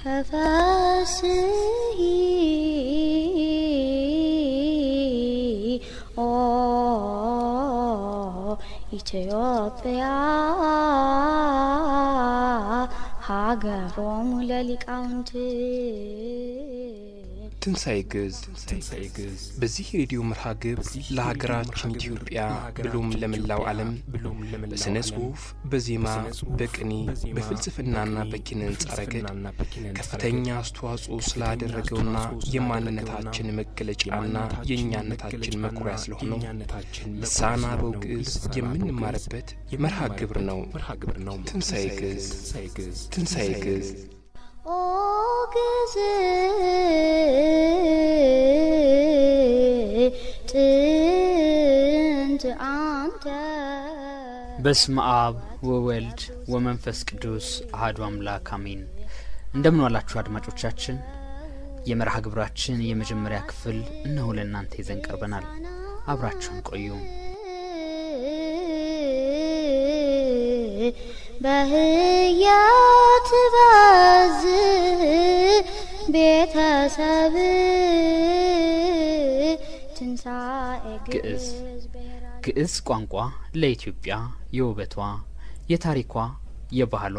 ተፈስሒ ኦ ኢትዮጵያ ሀገሮሙ ለሊቃውንት ትንሣኤ ግዕዝ በዚህ የሬዲዮ መርሃ ግብር ለሀገራችን ኢትዮጵያ ብሎም ለመላው ዓለም በሥነ ጽሑፍ፣ በዜማ፣ በቅኔ፣ በፍልስፍናና በኪነ ሕንጻ ረገድ ከፍተኛ አስተዋጽኦ ስላደረገውና የማንነታችን መገለጫና የእኛነታችን መኩሪያ ስለሆነው ልሳነ አበው ግዕዝ የምንማርበት መርሃ ግብር ነው። ትንሣኤ ግዕዝ ትንሣኤ ግዕዝ ኦ ግዕዝ ጥንት አንተ በስመ አብ ወወልድ ወመንፈስ ቅዱስ አህዱ አምላክ አሜን። እንደምን ዋላችሁ አድማጮቻችን። የመርሃ ግብራችን የመጀመሪያ ክፍል እነሆ ለእናንተ ይዘን ቀርበናል። አብራችሁን ቆዩ። በህያት ባዝ ቤተሰብ ትንሣኤ ግዕዝ ግዕዝ ቋንቋ ለኢትዮጵያ የውበቷ፣ የታሪኳ፣ የባህሏ፣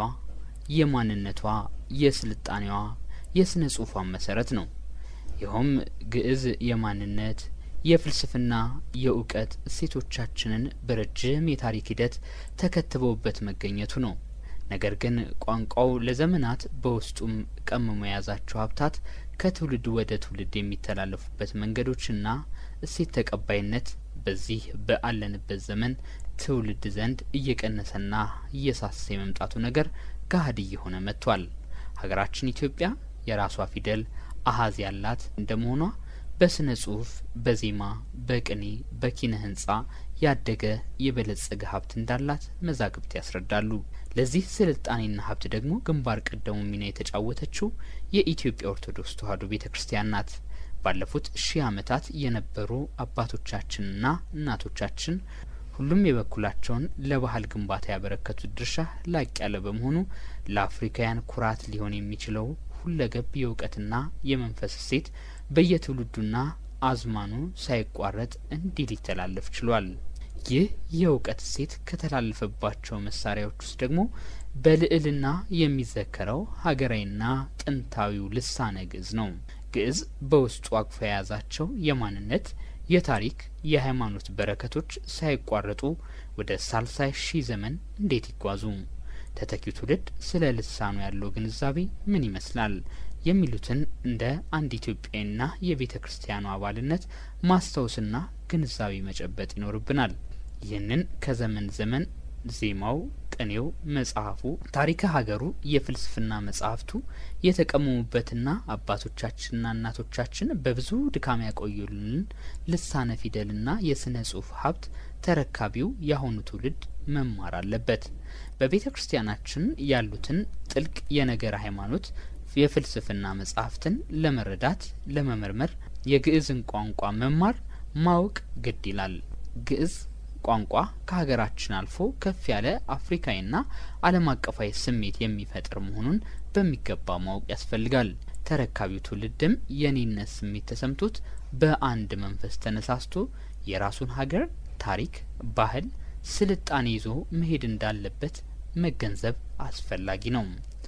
የማንነቷ፣ የስልጣኔዋ፣ የስነ ጽሑፏ መሰረት ነው። ይኸውም ግዕዝ የማንነት የፍልስፍና የእውቀት እሴቶቻችንን በረጅም የታሪክ ሂደት ተከትበውበት መገኘቱ ነው። ነገር ግን ቋንቋው ለዘመናት በውስጡም ቀምሞ የያዛቸው ሀብታት ከትውልድ ወደ ትውልድ የሚተላለፉበት መንገዶችና እሴት ተቀባይነት በዚህ በአለንበት ዘመን ትውልድ ዘንድ እየቀነሰና እየሳሰ የመምጣቱ ነገር ገሀድ እየሆነ መጥቷል። ሀገራችን ኢትዮጵያ የራሷ ፊደል አሀዝ ያላት እንደመሆኗ በስነ ጽሁፍ፣ በዜማ፣ በቅኔ፣ በኪነ ህንጻ ያደገ የበለጸገ ሀብት እንዳላት መዛግብት ያስረዳሉ። ለዚህ ስልጣኔና ሀብት ደግሞ ግንባር ቀደሙ ሚና የተጫወተችው የኢትዮጵያ ኦርቶዶክስ ተዋሕዶ ቤተ ክርስቲያን ናት። ባለፉት ሺህ ዓመታት የነበሩ አባቶቻችንና እናቶቻችን ሁሉም የበኩላቸውን ለባህል ግንባታ ያበረከቱት ድርሻ ላቅ ያለ በመሆኑ ለአፍሪካውያን ኩራት ሊሆን የሚችለው ሁለገብ የእውቀትና የመንፈስ እሴት በየትውልዱና አዝማኑ ሳይቋረጥ እንዲህ ሊተላለፍ ችሏል። ይህ የእውቀት እሴት ከተላለፈባቸው መሳሪያዎች ውስጥ ደግሞ በልዕልና የሚዘከረው ሀገራዊና ጥንታዊው ልሳነ ግዕዝ ነው። ግዕዝ በውስጡ አቅፎ የያዛቸው የማንነት፣ የታሪክ፣ የሃይማኖት በረከቶች ሳይቋረጡ ወደ ሳልሳይ ሺህ ዘመን እንዴት ይጓዙ? ተተኪው ትውልድ ስለ ልሳኑ ያለው ግንዛቤ ምን ይመስላል? የሚሉትን እንደ አንድ ኢትዮጵያዊና የቤተ ክርስቲያኑ አባልነት ማስታወስና ግንዛቤ መጨበጥ ይኖርብናል። ይህንን ከዘመን ዘመን ዜማው፣ ቅኔው፣ መጽሐፉ፣ ታሪከ ሀገሩ፣ የፍልስፍና መጽሐፍቱ የተቀመሙበትና አባቶቻችንና እናቶቻችን በብዙ ድካም ያቆዩልን ልሳነ ፊደልና የስነ ጽሁፍ ሀብት ተረካቢው የአሁኑ ትውልድ መማር አለበት። በቤተ ክርስቲያናችን ያሉትን ጥልቅ የነገረ ሃይማኖት የፍልስፍና መጽሐፍትን ለመረዳት ለመመርመር የግዕዝን ቋንቋ መማር ማወቅ ግድ ይላል። ግዕዝ ቋንቋ ከሀገራችን አልፎ ከፍ ያለ አፍሪካዊና ዓለም አቀፋዊ ስሜት የሚፈጥር መሆኑን በሚገባ ማወቅ ያስፈልጋል። ተረካቢው ትውልድም የኔነት ስሜት ተሰምቶት በአንድ መንፈስ ተነሳስቶ የራሱን ሀገር ታሪክ፣ ባህል፣ ስልጣኔ ይዞ መሄድ እንዳለበት መገንዘብ አስፈላጊ ነው።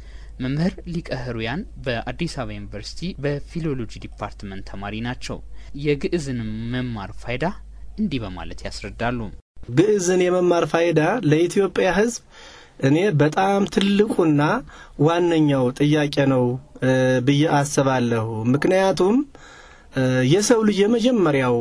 መምህር ሊቀ ህሩያን በአዲስ አበባ ዩኒቨርሲቲ በፊሎሎጂ ዲፓርትመንት ተማሪ ናቸው። የግዕዝን መማር ፋይዳ እንዲህ በማለት ያስረዳሉ። ግዕዝን የመማር ፋይዳ ለኢትዮጵያ ሕዝብ እኔ በጣም ትልቁና ዋነኛው ጥያቄ ነው ብዬ አስባለሁ። ምክንያቱም የሰው ልጅ የመጀመሪያው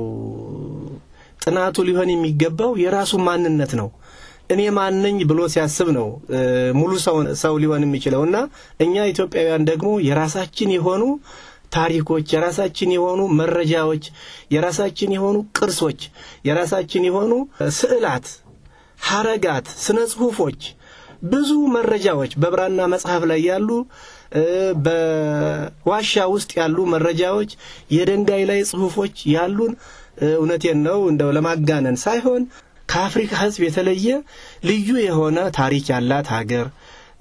ጥናቱ ሊሆን የሚገባው የራሱ ማንነት ነው። እኔ ማንኝ ብሎ ሲያስብ ነው ሙሉ ሰው ሊሆን የሚችለው እና እኛ ኢትዮጵያውያን ደግሞ የራሳችን የሆኑ ታሪኮች፣ የራሳችን የሆኑ መረጃዎች፣ የራሳችን የሆኑ ቅርሶች፣ የራሳችን የሆኑ ስዕላት፣ ሀረጋት፣ ስነ ጽሁፎች፣ ብዙ መረጃዎች በብራና መጽሐፍ ላይ ያሉ በዋሻ ውስጥ ያሉ መረጃዎች፣ የድንጋይ ላይ ጽሁፎች ያሉን እውነቴን ነው እንደው ለማጋነን ሳይሆን ከአፍሪካ ሕዝብ የተለየ ልዩ የሆነ ታሪክ ያላት ሀገር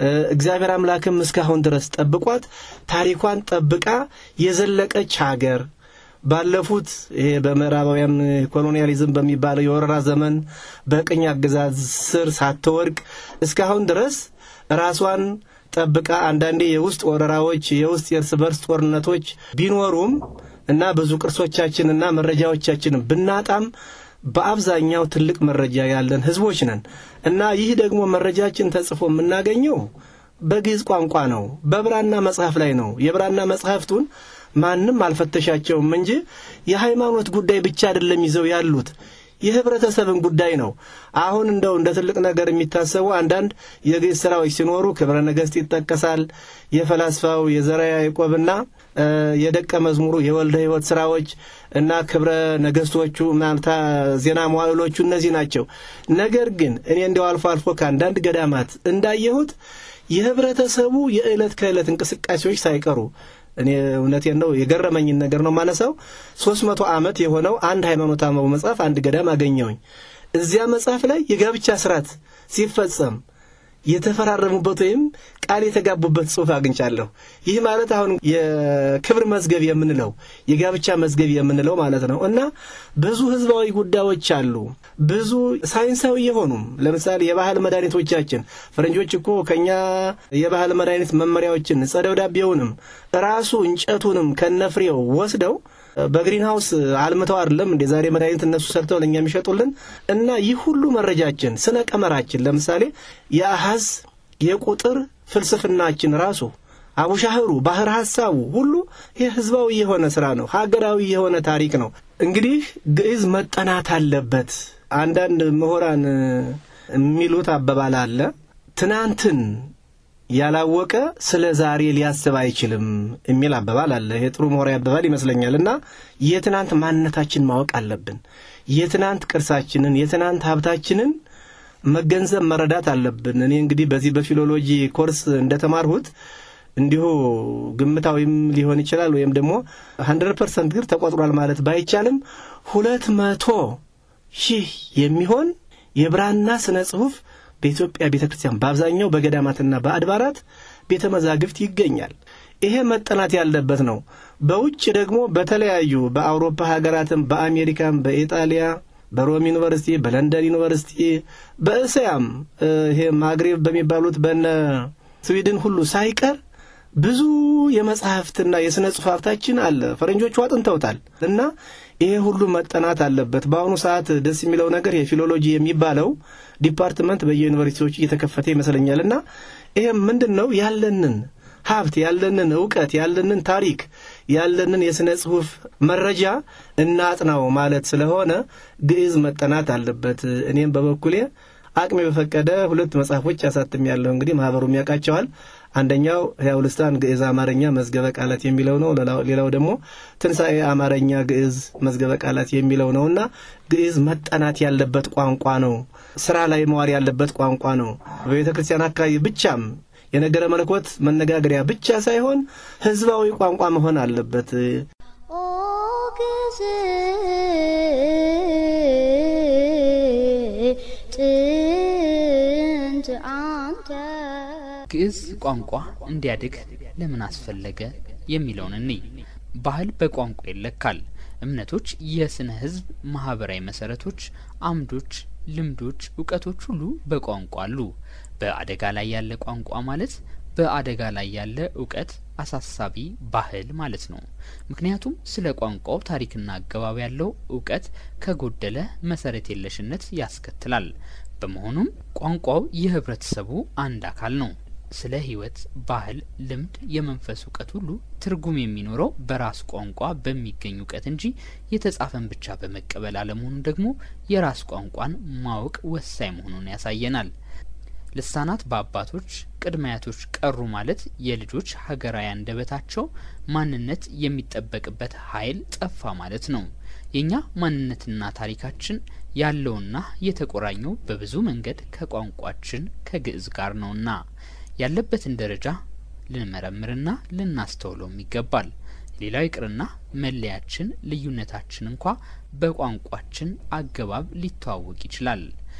እግዚአብሔር አምላክም እስካሁን ድረስ ጠብቋት ታሪኳን ጠብቃ የዘለቀች ሀገር ባለፉት ይሄ በምዕራባውያን ኮሎኒያሊዝም በሚባለው የወረራ ዘመን በቅኝ አገዛዝ ስር ሳትወድቅ እስካሁን ድረስ ራሷን ጠብቃ አንዳንዴ የውስጥ ወረራዎች፣ የውስጥ የእርስ በርስ ጦርነቶች ቢኖሩም እና ብዙ ቅርሶቻችንና መረጃዎቻችንን ብናጣም በአብዛኛው ትልቅ መረጃ ያለን ህዝቦች ነን እና ይህ ደግሞ መረጃችን ተጽፎ የምናገኘው በግዕዝ ቋንቋ ነው፣ በብራና መጽሐፍ ላይ ነው። የብራና መጽሐፍቱን ማንም አልፈተሻቸውም እንጂ የሃይማኖት ጉዳይ ብቻ አይደለም ይዘው ያሉት የህብረተሰብን ጉዳይ ነው። አሁን እንደው እንደ ትልቅ ነገር የሚታሰቡ አንዳንድ የግዕዝ ስራዎች ሲኖሩ ክብረ ነገሥት ይጠቀሳል። የፈላስፋው የዘርዓ ያዕቆብና የደቀ መዝሙሩ የወልደ ሕይወት ስራዎች እና ክብረ ነገሥቶቹ ምናልታ ዜና መዋዕሎቹ እነዚህ ናቸው። ነገር ግን እኔ እንዲያው አልፎ አልፎ ከአንዳንድ ገዳማት እንዳየሁት የህብረተሰቡ የዕለት ከዕለት እንቅስቃሴዎች ሳይቀሩ እኔ እውነቴን ነው የገረመኝን ነገር ነው ማነሳው። ሶስት መቶ ዓመት የሆነው አንድ ሃይማኖት አበው መጽሐፍ አንድ ገዳም አገኘውኝ። እዚያ መጽሐፍ ላይ የጋብቻ ስርዓት ሲፈጸም የተፈራረሙበት ወይም ቃል የተጋቡበት ጽሑፍ አግኝቻለሁ። ይህ ማለት አሁን የክብር መዝገብ የምንለው የጋብቻ መዝገብ የምንለው ማለት ነው እና ብዙ ህዝባዊ ጉዳዮች አሉ። ብዙ ሳይንሳዊ የሆኑም ለምሳሌ የባህል መድኃኒቶቻችን ፈረንጆች እኮ ከኛ የባህል መድኃኒት መመሪያዎችን ጸደ ደብዳቤውንም ራሱ እንጨቱንም ከነፍሬው ወስደው በግሪን ሃውስ አልምተው አይደለም እንደ ዛሬ መድኃኒት እነሱ ሰርተው ለእኛ የሚሸጡልን እና ይህ ሁሉ መረጃችን ስነ ቀመራችን ለምሳሌ የአሃዝ የቁጥር ፍልስፍናችን ራሱ አቡሻህሩ ባህር ሐሳቡ ሁሉ ይህ ህዝባዊ የሆነ ስራ ነው። ሀገራዊ የሆነ ታሪክ ነው። እንግዲህ ግዕዝ መጠናት አለበት። አንዳንድ ምሁራን የሚሉት አባባል አለ ትናንትን ያላወቀ ስለ ዛሬ ሊያስብ አይችልም የሚል አባባል አለ። ይሄ ጥሩ ምሁራዊ አባባል ይመስለኛል። እና የትናንት ማንነታችን ማወቅ አለብን። የትናንት ቅርሳችንን፣ የትናንት ሀብታችንን መገንዘብ መረዳት አለብን። እኔ እንግዲህ በዚህ በፊሎሎጂ ኮርስ እንደተማርሁት እንዲሁ ግምታዊም ሊሆን ይችላል ወይም ደግሞ ሀንድረድ ፐርሰንት ግር ተቆጥሯል ማለት ባይቻልም ሁለት መቶ ሺህ የሚሆን የብራና ስነ ጽሑፍ በኢትዮጵያ ቤተ ክርስቲያን በአብዛኛው በገዳማትና በአድባራት ቤተ መዛግብት ይገኛል። ይሄ መጠናት ያለበት ነው። በውጭ ደግሞ በተለያዩ በአውሮፓ ሀገራትም በአሜሪካም፣ በኢጣሊያ፣ በሮም ዩኒቨርሲቲ፣ በለንደን ዩኒቨርሲቲ፣ በእስያም ይሄ ማግሬብ በሚባሉት በነ ስዊድን ሁሉ ሳይቀር ብዙ የመጽሐፍትና የሥነ ጽሑፍ ሀብታችን አለ። ፈረንጆቹ አጥንተውታል እና ይሄ ሁሉ መጠናት አለበት። በአሁኑ ሰዓት ደስ የሚለው ነገር የፊሎሎጂ የሚባለው ዲፓርትመንት በየዩኒቨርሲቲዎቹ እየተከፈተ ይመስለኛል እና ይሄም ምንድን ነው ያለንን ሀብት ያለንን እውቀት ያለንን ታሪክ ያለንን የሥነ ጽሑፍ መረጃ እናጥናው ማለት ስለሆነ ግዕዝ መጠናት አለበት። እኔም በበኩሌ አቅሜ በፈቀደ ሁለት መጽሐፎች አሳትም ያለሁ እንግዲህ ማህበሩም ያውቃቸዋል። አንደኛው ሕያው ልሳን ግዕዝ አማርኛ መዝገበ ቃላት የሚለው ነው። ሌላው ደግሞ ትንሣኤ አማርኛ ግዕዝ መዝገበ ቃላት የሚለው ነው እና ግዕዝ መጠናት ያለበት ቋንቋ ነው። ስራ ላይ መዋል ያለበት ቋንቋ ነው። በቤተ ክርስቲያን አካባቢ ብቻም የነገረ መለኮት መነጋገሪያ ብቻ ሳይሆን ሕዝባዊ ቋንቋ መሆን አለበት። ኦ ግዕዝ ጥንት አንተ ግዕዝ ቋንቋ እንዲያድግ ለምን አስፈለገ የሚለውን እንይ። ባህል በቋንቋ ይለካል። እምነቶች፣ የስነ ህዝብ ማህበራዊ መሰረቶች፣ አምዶች፣ ልምዶች፣ እውቀቶች ሁሉ በቋንቋ አሉ። በአደጋ ላይ ያለ ቋንቋ ማለት በአደጋ ላይ ያለ እውቀት አሳሳቢ ባህል ማለት ነው። ምክንያቱም ስለ ቋንቋው ታሪክና አገባብ ያለው እውቀት ከጎደለ መሰረት የለሽነት ያስከትላል። በመሆኑም ቋንቋው የህብረተሰቡ አንድ አካል ነው። ስለ ህይወት፣ ባህል፣ ልምድ፣ የመንፈስ እውቀት ሁሉ ትርጉም የሚኖረው በራስ ቋንቋ በሚገኝ እውቀት እንጂ የተጻፈን ብቻ በመቀበል አለመሆኑ ደግሞ የራስ ቋንቋን ማወቅ ወሳኝ መሆኑን ያሳየናል። ልሳናት በአባቶች ቅድመ አያቶች ቀሩ ማለት የልጆች ሀገራዊ አንደበታቸው ማንነት የሚጠበቅበት ኃይል ጠፋ ማለት ነው። የእኛ ማንነትና ታሪካችን ያለውና የተቆራኘው በብዙ መንገድ ከቋንቋችን ከግዕዝ ጋር ነውና ያለበትን ደረጃ ልንመረምርና ልናስተውለውም ይገባል። ሌላው ይቅርና መለያችን፣ ልዩነታችን እንኳ በቋንቋችን አገባብ ሊተዋወቅ ይችላል።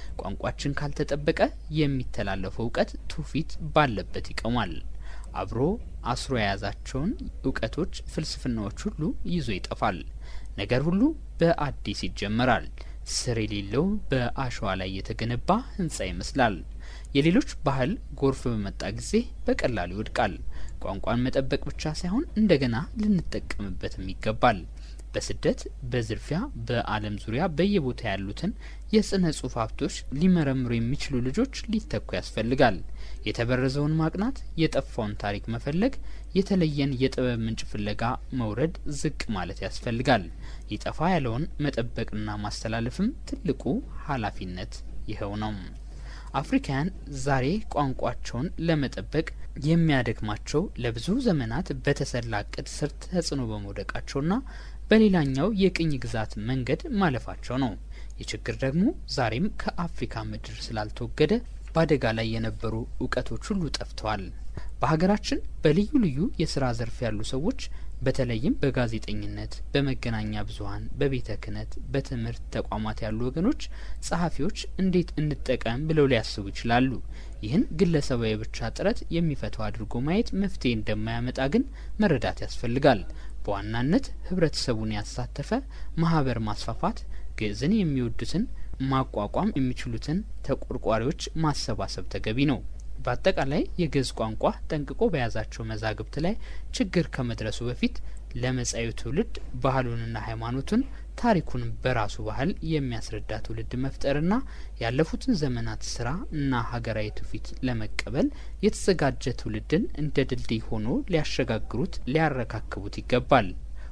ቋንቋችን ካልተጠበቀ የሚተላለፈው እውቀት ትውፊት ባለበት ይቆማል። አብሮ አስሮ የያዛቸውን እውቀቶች፣ ፍልስፍናዎች ሁሉ ይዞ ይጠፋል። ነገር ሁሉ በአዲስ ይጀመራል። ስር የሌለው በአሸዋ ላይ የተገነባ ህንጻ ይመስላል። የሌሎች ባህል ጎርፍ በመጣ ጊዜ በቀላሉ ይወድቃል። ቋንቋን መጠበቅ ብቻ ሳይሆን እንደገና ልንጠቀምበትም ይገባል። በስደት በዝርፊያ በዓለም ዙሪያ በየቦታ ያሉትን የስነ ጽሁፍ ሀብቶች ሊመረምሩ የሚችሉ ልጆች ሊተኩ ያስፈልጋል። የተበረዘውን ማቅናት፣ የጠፋውን ታሪክ መፈለግ፣ የተለየን የጥበብ ምንጭ ፍለጋ መውረድ፣ ዝቅ ማለት ያስፈልጋል። ሊጠፋ ያለውን መጠበቅና ማስተላለፍም ትልቁ ኃላፊነት ይኸው ነው። አፍሪካውያን ዛሬ ቋንቋቸውን ለመጠበቅ የሚያደክማቸው ለብዙ ዘመናት በተሰላ እቅድ ስር ተጽዕኖ በመውደቃቸውና በሌላኛው የቅኝ ግዛት መንገድ ማለፋቸው ነው። ይህ ችግር ደግሞ ዛሬም ከአፍሪካ ምድር ስላልተወገደ በአደጋ ላይ የነበሩ እውቀቶች ሁሉ ጠፍተዋል። በሀገራችን በልዩ ልዩ የስራ ዘርፍ ያሉ ሰዎች በተለይም በጋዜጠኝነት፣ በመገናኛ ብዙኃን፣ በቤተ ክህነት፣ በትምህርት ተቋማት ያሉ ወገኖች ጸሐፊዎች እንዴት እንጠቀም ብለው ሊያስቡ ይችላሉ። ይህን ግለሰባዊ ብቻ ጥረት የሚፈታው አድርጎ ማየት መፍትሄ እንደማያመጣ ግን መረዳት ያስፈልጋል። በዋናነት ህብረተሰቡን ያሳተፈ ማህበር ማስፋፋት፣ ግዕዝን የሚወዱትን ማቋቋም የሚችሉትን ተቆርቋሪዎች ማሰባሰብ ተገቢ ነው። በአጠቃላይ የግዕዝ ቋንቋ ጠንቅቆ በያዛቸው መዛግብት ላይ ችግር ከመድረሱ በፊት ለመጻዩ ትውልድ ባህሉንና ሃይማኖቱን ታሪኩን በራሱ ባህል የሚያስረዳ ትውልድ መፍጠርና ያለፉትን ዘመናት ስራ እና ሀገራዊ ትውፊት ለመቀበል የተዘጋጀ ትውልድን እንደ ድልድይ ሆኖ ሊያሸጋግሩት ሊያረካክቡት ይገባል።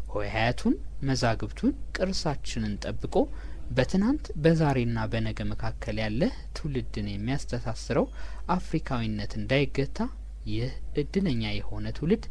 ሆሄያቱን መዛግብቱን ቅርሳችንን ጠብቆ በትናንት በዛሬና በነገ መካከል ያለ ትውልድን የሚያስተሳስረው አፍሪካዊነት እንዳይገታ ይህ እድለኛ የሆነ ትውልድ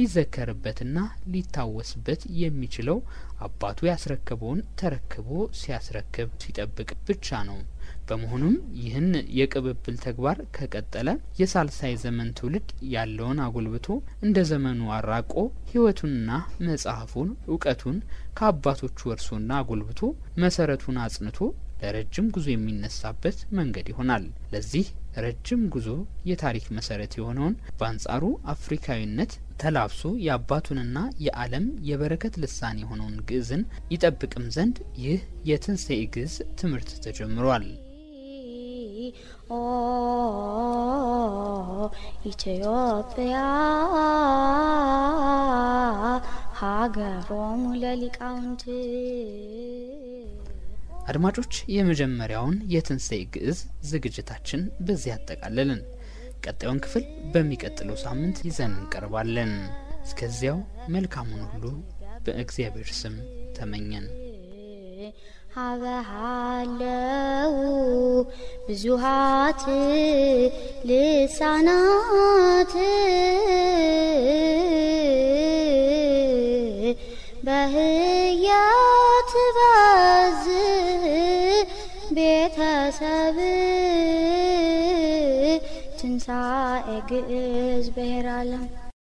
ሊዘከርበትና ሊታወስበት የሚችለው አባቱ ያስረከበውን ተረክቦ ሲያስረክብ ሲጠብቅ ብቻ ነው። በመሆኑም ይህን የቅብብል ተግባር ከቀጠለ የሳልሳይ ዘመን ትውልድ ያለውን አጎልብቶ እንደ ዘመኑ አራቆ ሕይወቱንና መጽሐፉን እውቀቱን ከአባቶቹ ወርሶና አጎልብቶ መሰረቱን አጽንቶ ለረጅም ጉዞ የሚነሳበት መንገድ ይሆናል። ለዚህ ረጅም ጉዞ የታሪክ መሰረት የሆነውን በአንጻሩ አፍሪካዊነት ተላብሶ የአባቱንና የዓለም የበረከት ልሳን የሆነውን ግዕዝን ይጠብቅም ዘንድ ይህ የትንሣኤ ግዕዝ ትምህርት ተጀምሯል። ኦ ኢትዮጵያ ሀገሮሙ ለሊቃውንት አድማጮች የመጀመሪያውን የትንሣኤ ግዕዝ ዝግጅታችን በዚህ ያጠቃልልን። ቀጣዩን ክፍል በሚቀጥለው ሳምንት ይዘን እንቀርባለን። እስከዚያው መልካሙን ሁሉ በእግዚአብሔር ስም ተመኘን። ሀበሃለው ብዙሃት ልሳናት በህያት ባዝ ቤተሰብ ትንሣኤ ግዕዝ ብሔረ ዓለም